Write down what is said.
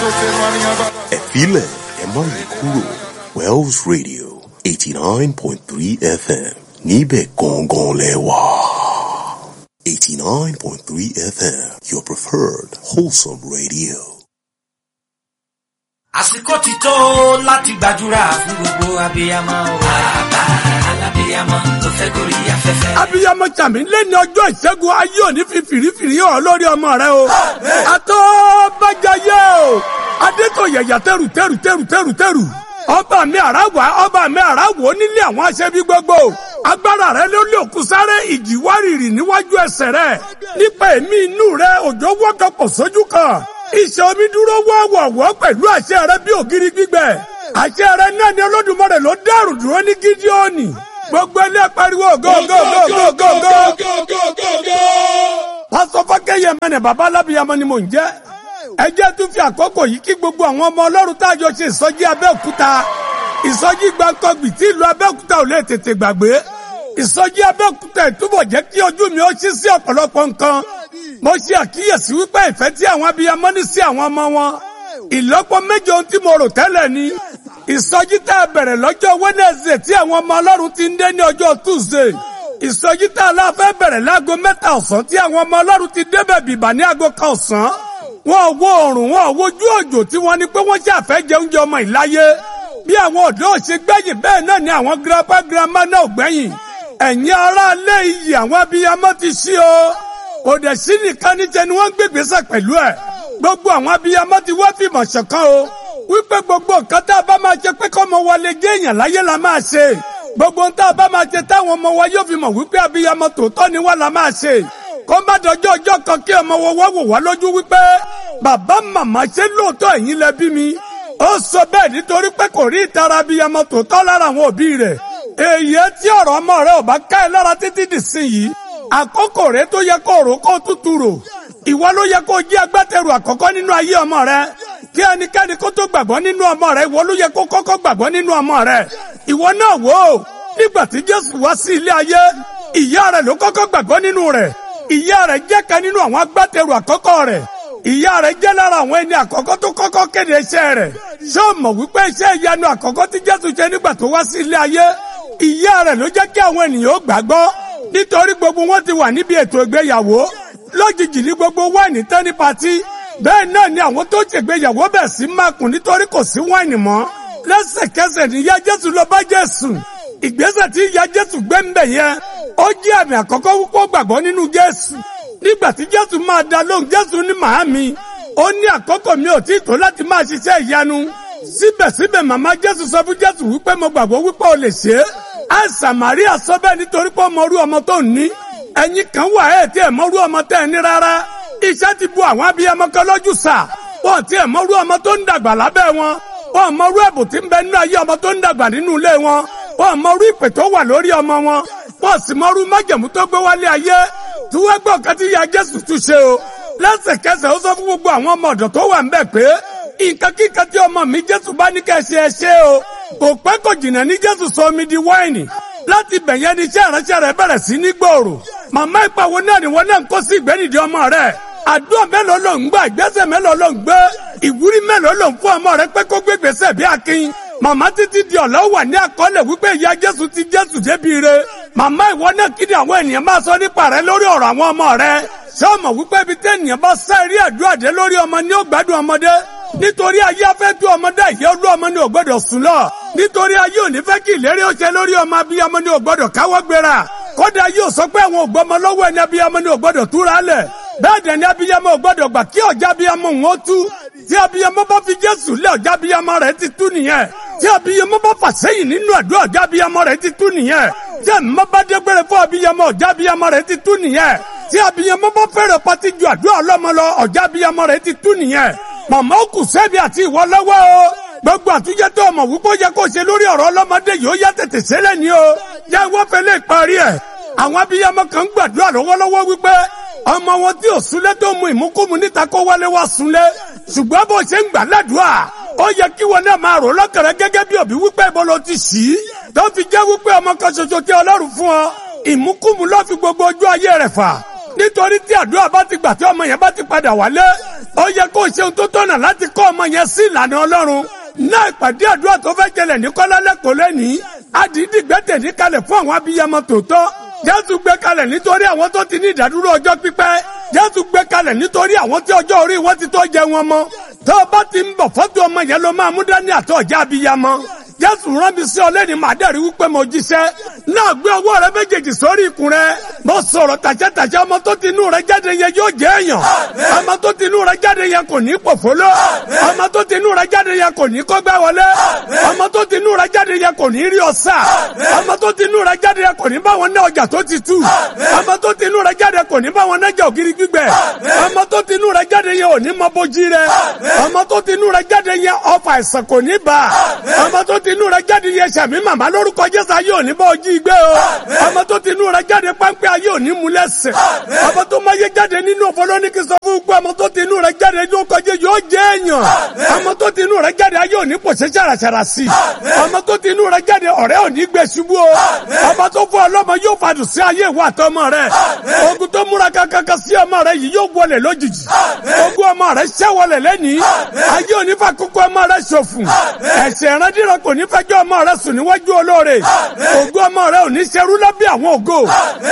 ẹ̀fílẹ̀ ẹ má yí kúrò Wells Radio eighty nine point three FM níbẹ̀ gangan lẹ wà. eighty nine point three FM your preferred wholesome radio. àsìkò ti tó láti gbàdúrà fún gbogbo abiyamọ o. bàbá alábiyamọ tó fẹ́ gorí afẹ́fẹ́. abiyamọ tàmí lẹ́ni ọjọ́ ìṣẹ́gun ayé òní fi fìrífìrí hàn lórí ọmọ rẹ o. àtọ́ bàjáyé o adétòyẹ̀yà tẹ̀rù tẹ̀rù tẹ̀rù tẹ̀rù tẹ̀rù ọba mi àràwà ọba mi àràwò nílé àwọn aṣẹ́bí gbogbo agbára rẹ ló lé òkú sáré ìjì wárìrì níwájú ẹsẹ̀ rẹ nípa èmi inú rẹ òjò wọ́kọ̀pọ̀ sójú kan iṣẹ́ omi dúró wọ́wọ́wọ́ pẹ̀lú àṣẹ rẹ bí ògiri gbígbẹ àṣẹ rẹ náà ni olódùmarè ló dẹrù dúró ní gídíọ́nì gbogbo ilé pariwo gógógógógógógógógó. pásọ fákẹ́yẹ mẹ́nẹ̀ bàbá alábìyamọ ni mò ń jẹ́ ẹ jẹ́ tún fi àkókò yìí kí gbogbo àwọn ọmọ ọlọ́run tá a jọ ṣe ìsọjí abẹ́òkúta ìsọjí gbàǹkọ́gbì tí ìlú abẹ́òkúta ò lè tètè gbàgbé ìsọjí abẹ́òkúta ìtúbọ̀ jẹ́ kí ojú mi ó ṣí sí ọ̀pọ̀lọpọ̀ nǹkan mo ṣe àkíyèsí wípé ìfẹ́ tí àwọn abiyamọ ní sí àwọn ọmọ wọn ìlọ́pọ̀ méje ohun tí mo rò tẹ́lẹ̀ ni ìsọjí tá a bẹ̀rẹ̀ lọ́jọ́ Wednesday tí àwọn ọmọ ọlọ́run ti ń dé ní ọjọ́ Tuesday ìsọjí tá a láfẹ́ bẹ̀rẹ̀ láago mẹ́ta ọ̀sán tí àwọn ọmọ ọlọ́run ti débẹ̀ bìbà ní aago kan ọ̀sán wọn ò wo oòrùn wọn ò wojú òjò tí wọ́n ní pé wọ́n ṣàfẹ́ jẹ oúnjẹ ọmọ ìláyé bí àwọn ọ̀dọ́ ṣe gbẹ̀yìn bẹ́ẹ̀ náà ni àwọn girapa girama náà gbẹ̀yìn ẹ̀yin aráalé iyì àwọn abiyamọ ti ṣí o kò dẹ̀ sí nìkan níjẹ́ ni wọ́n ń gbègbèsè pẹ̀lú ẹ̀ gbogbo àwọn abiyamọ ti wá fìmọ̀ ṣọ̀kan o wípé gbogbo nǹkan tá a bá máa ṣe pé kọ́mọ wa lè jẹ́ èèyàn láyé la máa ṣe gbogbo nǹkan tá a bá máa ṣe táwọn ọmọ wa yóò fi mọ̀ wípé abiyamọ tòótọ́ ni wá la máa ṣe kó má dọjọ́ ọjọ́ kan kí ọmọ wa wá wò wá lójú wípé bàbá màmá ṣe lóòótọ́ ẹ̀yin lẹ bí mi ó sọ bẹ́ẹ̀ nítorí pé kò rí ìtara abiyamọ tòótọ́ lára àwọn òbí rẹ̀ èyí tí ọ̀rọ̀ ọmọ rẹ̀ ò bá ká ẹ lára títí dìsìn yìí àkókò rẹ̀ tó yẹ kó rò kó tútù rò ìwọ ló yẹ kó jí agbátẹrù àkọ́kọ́ nínú ayé ọmọ rẹ kí ẹnikẹ́ni kó tó gbàgbọ́ nínú ọmọ rẹ ìwọ ló yẹ kó kọ́kọ́ gbàgbọ́ nínú ọmọ rẹ ìwọ náà wò ó nígbà tí Jésù wá sí ilé ayé ìyá rẹ ló kọ́kọ́ gbàgbọ́ nínú rẹ̀ ìyá rẹ̀ jẹ́ kan nínú àwọn agbátẹrù àkọ́kọ́ rẹ̀ ìyá rẹ̀ jẹ́ lára àwọn ẹni àkọ́kọ́ tó kọ́kọ́ kéde iṣẹ́ rẹ̀ ṣé o mọ̀ wípé iṣẹ́ ìyanu àkọ́kọ́ tí Jésù ṣe nígbà tó wá sí ilé ayé ìyá rẹ̀ ló jẹ́ kí àwọn ènìyàn ó gbàgbọ́ nítorí gbogbo wọn ti wà níbi ètò ìgbéyàwó lójijì ní gbogbo wáìnì tán ní patí bẹ́ẹ̀ náà ni àwọn tó ṣègbéyàwó bẹ̀ sí mákùn nítorí kò sí wáìnì mọ́ lẹ́sẹ̀kẹsẹ̀ níyà Jésù lọ bá Jésù ìgbésẹ̀ tí ìyá Jésù gbé ń bẹ̀ yẹn ó jẹ́ àmì àkọ́kọ́ wípé gbàgbọ́ nínú Jésù nígbà tí Jésù máa dá lóhùn Jésù ní màámi ó ní àkókò mi ò tí tó láti máa ṣiṣẹ́ ìyanu síbẹ̀síbẹ̀ màmá Jésù sọ fún Jésù wípé mo gbàgbọ́ wípé o lè ṣe é àìsàn Màríà sọ bẹ́ẹ̀ nítorí pé ọmọ orú ọmọ tó ní ẹ̀yin kan wà ẹ̀ tí ẹ̀ mọ́rú ọmọ tẹ́ ẹ ní rárá iṣẹ́ ti bu àwọn abiyamọ kan lójú sà wọ́n tí ẹ̀ mọ́rú ọmọ tó ń dàgbà lábẹ́ wọn wọ́n mọ́rú ẹ̀bùn tí ń bẹ nínú ayé ọmọ tó ń dàgbà nínú ilé wọn wọ́n mọ́rú ìpè tó wà lórí ọmọ wọn wọ́n sì mọ́rú májẹ̀mú tó gbé wálé ayé tí wọ́n gbọ́ kan tí ya Jésù tún ṣe o lẹ́sẹ̀kẹsẹ̀ ó sọ fún gbogbo àwọn ọmọ ọ̀dọ̀ tó wà ń bẹ̀ pé nǹkan kíkan tí ọmọ mi Jésù bá ní kẹ́ ṣe ẹ ṣe o kò pẹ́ kò jìnnà ní Jésù sọ omi di wáìnì láti bẹ̀yẹn ni iṣẹ́ ìránṣẹ́ rẹ̀ bẹ̀rẹ̀ sí ní gbòòrò màmá ìpàwọ́ náà ni wọ́n náà ń kó sí ìgbẹ́nìdì ọmọ rẹ̀ àdúrà mélòó ló ń gbà ìgbésẹ̀ mélòó ló ń gbé ìwúrí mélòó ló ń fún ọmọ rẹ̀ pé kó gbé gbèsè bí akin màmá títí di ọ̀lọ́ wà ní àkọọ́lẹ̀ wípé ìyá Jésù ti Jésù débi re màmá ìwọ náà kí ni àwọn ènìyàn máa sọ nípa rẹ lórí ọ̀rọ̀ àwọn ọmọ rẹ ṣé o mọ̀ wípé ibi tí ènìyàn bá sá eré àdúrà dé lórí ọmọ ni ó gbádùn ọmọdé nítorí ayé afẹ́ tú ọmọdé ìyá olú ọmọ ni ò gbọ́dọ̀ sùn lọ nítorí ayé ò ní fẹ́ kí ìlérí ó ṣe lórí ọmọ abiyamọ ni ò gbọ́dọ̀ káwọ́ gbéra kódà yóò sọ pé àwọn ògbọ́mọ lọ́wọ́ ẹni abiyamọ ni ò gbọ́dọ̀ túra lẹ̀ bẹ́ẹ̀ dẹ̀ ni abiyamọ ò gbọ́dọ̀ gbà kí ọ̀já abiyamọ òun ó tú tí abiyamọ bá fi Jésù lé ọ̀já abiyamọ rẹ̀ ti tú nìyẹn tí abiyamọ bá fà sẹ́yìn nínú àdúrà ọ̀já abiyamọ rẹ̀ ti tú nìyẹn tí ẹ̀mọ́ bá dégbére fún abiyamọ ọ̀já abiyamọ rẹ̀ ti tú nìyẹn tí abiyamọ bá fẹ́rẹ̀ pati ju àdúrà ọlọ́mọ lọ ọ̀já abiyamọ rẹ̀ ti tú nìyẹn màmá ó kù sẹ́bi àti ìwọ lọ́wọ́ o gbogbo àtúnjẹ tó ọmọ wípé ó yẹ kó ṣe lórí ọ̀rọ̀ ọlọ́mọdé yìí ó yá tètè ṣẹlẹ̀ ni o yẹ wọ́n fẹ́ lè parí ẹ̀ àwọn abiyamọ kan ń gbàdúrà lọ́wọ́lọ́wọ́ wípé ọmọ wọn tí ò súnlé tó mu ìmúkúmu níta kó wálé wá súnlé ṣùgbọ́n bó ṣe ń gbà ládùúà ó yẹ kí wọn náà máa rò lọ́kàrẹ́ gẹ́gẹ́ bí òbí wípé ibo ló ti ṣí tó fi jẹ́ wípé ọmọ kan ṣoṣo tí ọlọ́run fún ọ ìmúkúmu ló fi gbogbo ojú ayé rẹ̀ fà nítorí tí àdúrà bá ti gbà tí ọmọ yẹn bá ti padà wálé ó yẹ kó o ṣe ohun tó tọ̀nà láti kọ́ ọmọ yẹn sí ìlànà ọlọ́run náà ìpàdé àdúrà tó fẹ́ jẹlẹ̀ ní kọ́lá lẹ́kọ̀ọ́ lẹ́nìí àdìdì gbẹ́tẹ̀ ní kalẹ̀ fún àwọn abiyamọ tòótọ́ jésù gbé kalẹ̀ nítorí àwọn tó ti ní ìdádúró ọjọ́ pípẹ́ jésù gbé kalẹ̀ nítorí àwọn tí ọjọ́ orí wọn ti tó jẹ wọn mọ́ tó o bá ti ń bọ̀ fọ́tò ọmọ yẹn ló máa mú dání àtọ̀já abiyamọ jésù rán mi sí ọ lẹ́ni màá dẹ̀rí wípé mo jíṣẹ́ náà gbé ọwọ́ rẹ méjèèjì sórí ikùn rẹ mo sọ̀rọ̀ tàṣẹ́tàṣẹ́ ọmọ tó ti inú rẹ jáde yẹn yóò jẹ́ èèyàn ọmọ tó ti inú rẹ jáde yẹn kò ní pòfóló ọmọ tó ti inú rẹ jáde yẹn kò ní kọ́gbẹ́ wọlé ọmọ tó ti inú rẹ jáde yẹn kò ní rí ọ̀sà ọmọ tó ti inú rẹ jáde yẹn kò ní bá wọn ná ọjà tó ti tú ọmọ tó ti inú rẹ jáde kò ní bá wọn ná jà ògiri gbígbẹ ọmọ tó ti inú rẹ jáde yẹn ò ní mọ bójí rẹ ọmọ tó ti inú rẹ jáde yẹn ọfà àìsàn kò ní bá ọmọ tó ti inú rẹ jáde yẹn sàmì màmá lórúkọ jésù ayé òní bá ojú gbé o ọmọ tó ti inú rẹ jáde pápẹ́ ayé òní mú lẹ́sẹ̀ ọmọ tó máa yé jáde nínú ọ̀fọlọ́nìkì sọ fún gbọ́ ọmọ tó ti inú rẹ jáde yóò kọjá yóò jẹ́ èèyàn ọmọ tó ti inú rẹ jáde ayé òní pòṣẹ́ ṣàràṣàrà sí ọmọ tó ti inú rẹ jáde ọ̀rẹ́ òní gbé ṣubú o ọmọ tó fún ọlọ́mọ yóò fàdùn sí ayé ìwà àtọmọ rẹ ogun tó múra kankan sí ọmọ rẹ yìí yóò wọlé lójijì ogun ọmọ rẹ ṣẹ́wọlẹ̀ lẹ́nìí ayé òní fà kókó ọmọ rẹ ṣòfùn ẹ̀sẹ̀ ìrandíran kò ní fẹjọ́ ọmọ rẹ sùn níwájú olóore ògo ọmọ rẹ ò ní ṣerú lábẹ́ àwọn ògo